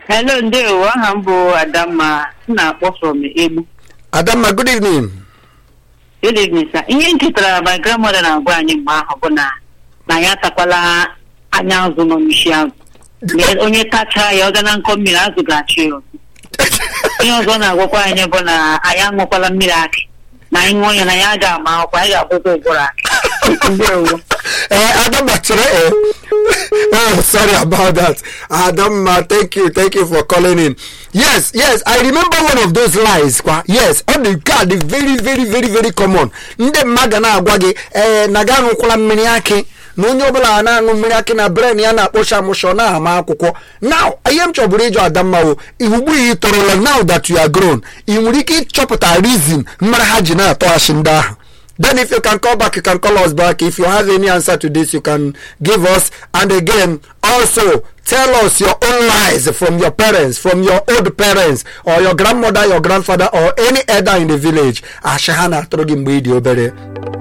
Hello, ndewo aha m bụ Adamma m na-akpọ from Egbu. adamma good evening Good evening, sir. Ihe m chetara my grandmother na-agwa anyị mgbe ahụ bụ na na ya atakwala anya azụ nọ n'isi azụ. Na onye tachaa ya ọ ga na nkọ mmiri azụ ga-achụ ya ọzọ. Ihe ọzọ ọ na-agwakwa anyị bụ na anyị aṅụkwala mmiri akị. Na anyị ṅụọ ya na ya ga-ama akwụkwọ anyị ga-akwụkwọ ụbụrụ akị. Ndewo. Eh, Adamma, chere, eh. oh, sorry about that. Adamma, thank you, thank you for calling in. Yes, yes, I remember one of those lies. Kwa. Yes, on the card, the very, very, very, very common. Ndị mmadụ na-agwa gị, eh, na gị aṅụkwala mmiri akị na onye ọbụla na-aṅụ mmiri akị na bren ya na-akpọcha amụshọ na-ama akwụkwọ now ihe m chọburu ịjụ adamma wo ugbu ihe tọrọla now that you are grown ị nwere ike ịchọpụta reason mmara ha ji na-atọ achị ndị ahụ Then if you can call back, you can call us back. If you have any answer to this, you can give us. And again, also tell us your own lies from your parents, from your old parents, or your grandmother, your grandfather, or any elder in the village. Ashahana Trogi Mbidi Obere.